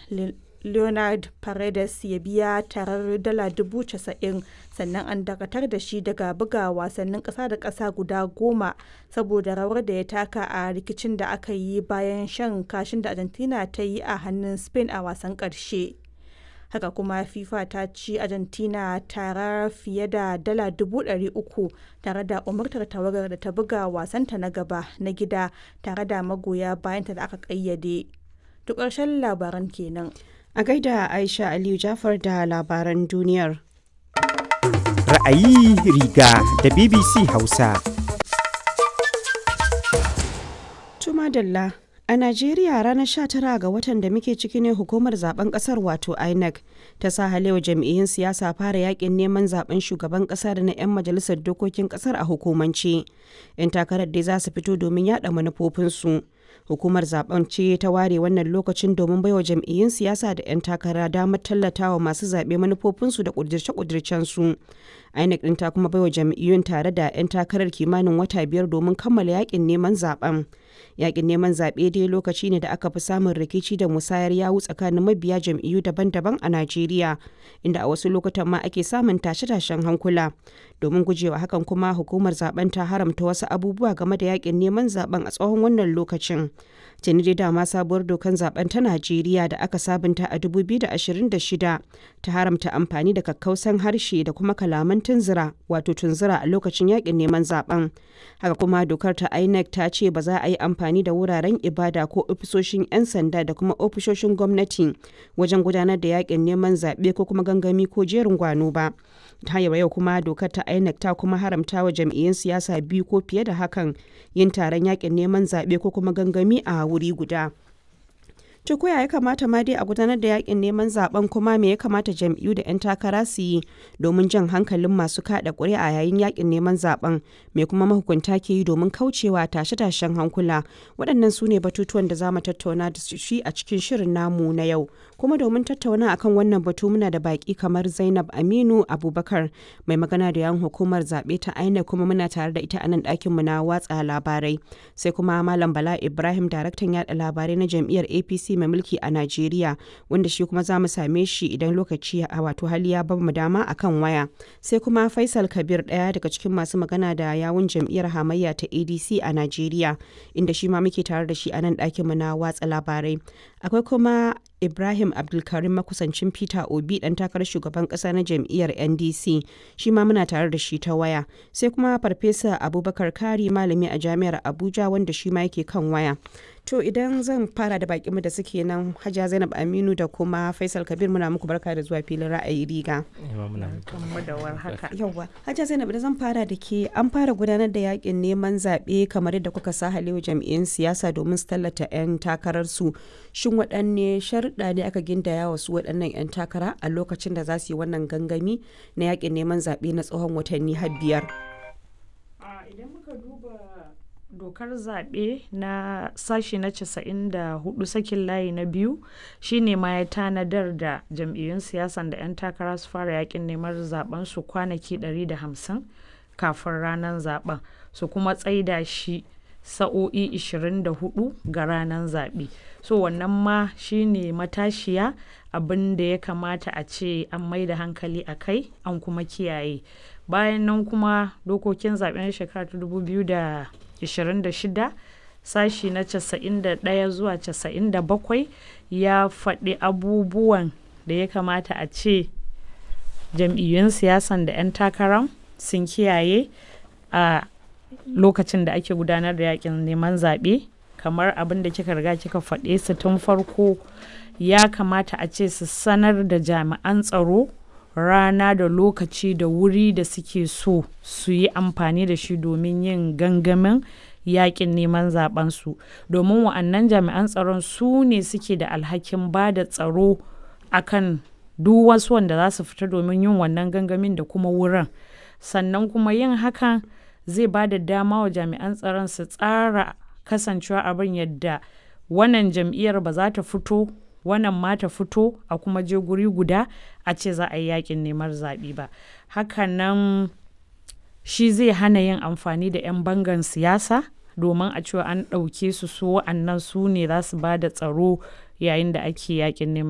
leonard paredes ya biya tarar dala dubu casa'in sannan an dakatar da shi daga buga wasannin ƙasa da ƙasa guda goma saboda rawar da ya taka a rikicin da aka yi bayan shan kashin da argentina ta yi a hannun spain a wasan ƙarshe haka kuma fifa ta ci argentina tara fiye da dala dubu ɗari uku tare da umartar tawagar da ta buga wasanta na gaba na gida tare da magoya bayanta da aka ƙayyade duk ƙarshen labaran kenan A gaida Aisha Aliyu Jafar da labaran duniyar. Ra'ayi riga da BBC Hausa. Tuma Dalla. A Najeriya ranar 19 ga watan da muke ciki ne hukumar zaben kasar wato INEC ta sa halewa jam'iyyun siyasa fara yakin neman zaben shugaban kasa da na 'yan majalisar dokokin kasar a hukumance. 'Yan takarar dai za su fito domin yada manufofinsu. Hukumar zaben ce ta ware wannan lokacin domin baiwa jam'iyyun siyasa da 'yan takara damar tallatawa masu zaɓe manufofinsu da ƙudirce-ƙudircensu. INEC ɗin ta kuma baiwa jam'iyyun tare da 'yan takarar kimanin wata biyar domin kammala yakin neman zaben. Yakin neman zaɓe dai lokaci ne da aka fi samun rikici da musayar yawu tsakanin mabiya jam'iyyu daban-daban a Najeriya, inda a wasu lokutan ma ake samun tashe-tashen hankula. Domin gujewa hakan kuma hukumar zaben ta haramta wasu abubuwa game da yakin neman zaben a tsawon wannan lokacin. Tuni dai dama sabuwar dokan zaben ta Najeriya da aka sabunta a 2026 ta haramta amfani da kakkausan harshe da kuma kalaman tunzura wato tunzura a lokacin yakin neman zaben. Haka kuma dokar ta INEC ta ce ba za a yi amfani da wuraren ibada ko ofisoshin 'yan sanda da kuma ofisoshin gwamnati wajen gudanar da yakin neman zaɓe ko kuma gangami ko jerin gwano ba. ta yau kuma dokar ta INEC ta kuma haramta wa jam'iyyun siyasa biyu ko fiye da hakan yin taron yakin neman zaɓe ko kuma gangami a wuri guda. To koya ya kamata ma dai a gudanar da yakin neman zaben kuma me ya kamata jam'iyyu da 'yan takara su yi domin jan hankalin masu kada ƙuri'a yayin yakin neman zaben me kuma mahukunta ke yi domin kaucewa tashe-tashen hankula waɗannan su ne batutuwan da za mu tattauna da shi a cikin shirin namu na yau kuma domin tattauna akan wannan batu muna da baki kamar Zainab Aminu Abubakar mai magana da yan hukumar zaɓe ta INEC kuma muna tare da ita a nan ɗakin mu na watsa labarai sai kuma Malam Bala Ibrahim daraktan yaɗa labarai na jam'iyyar APC mai mulki a Najeriya wanda shi kuma za mu same shi idan lokaci a wato hali ya bamu dama akan waya. Sai kuma Faisal Kabir ɗaya daga cikin masu magana da yawun jam'iyyar hamayya ta ADC a Najeriya inda shi ma muke tare da shi a nan ɗakin mu na watsa labarai. Akwai kuma Ibrahim Abdulkarim makusancin Peter Obi dan takarar shugaban kasa na jam'iyyar NDC shi ma muna tare da shi ta waya. Sai kuma Farfesa Abubakar Kari malami a jami'ar Abuja wanda shi ma yake kan waya. To idan zan fara da bakinmu da suke nan Hajja Zainab Aminu da kuma Faisal Kabir muna muku barka da zuwa filin ra'ayi riga. Yawwa. Hajja Zainab idan zan fara da ke an fara gudanar da yakin neman zaɓe kamar yadda kuka sa halewa jam'iyyun siyasa domin su tallata 'yan takararsu. Shin waɗanne sharuɗa ne aka gindaya wa su waɗannan 'yan takara a lokacin da za su yi wannan gangami na yakin neman zaɓe na tsawon watanni har biyar? Idan muka duba dokar zaɓe na sashi na 94 sakin layi na biyu shine ma ya tanadar da jam'iyyun siyasan da 'yan takara su fara yakin neman zaben su kwanaki 150 kafin ranar zaben su kuma tsaida shi sa'o'i 24 ga ranar zaɓe so wannan ma shine matashiya abin da ya kamata a ce an mai da hankali a kai an kuma kiyaye bayan nan kuma dokokin zaɓen shekara ta 2026 sashi na 91 zuwa 97 ya faɗi abubuwan da ya kamata a ce jam'iyyun siyasan da 'yan takarar sun kiyaye a lokacin da ake gudanar da yakin neman zaɓe kamar abin da kika riga kika faɗe su tun farko ya kamata a ce su sanar da jami'an tsaro rana da lokaci da wuri da suke so su yi amfani da shi domin yin gangamin yakin neman zabensu domin wa'annan jami'an tsaron su ne suke da alhakin ba da tsaro akan duk wasu wanda za su fita domin yin wannan gangamin da kuma wurin sannan kuma yin hakan zai ba da dama wa jami'an tsaron su tsara kasancewa abin yadda wannan jam'iyyar ba za ta fito wannan ma ta fito a kuma je guri guda a ce za a yi yakin neman zaɓe ba hakanan shi zai hana yin amfani da 'yan bangan siyasa domin a cewa an ɗauke su su wa'annan su ne za su ba da tsaro yayin da ake yakin neman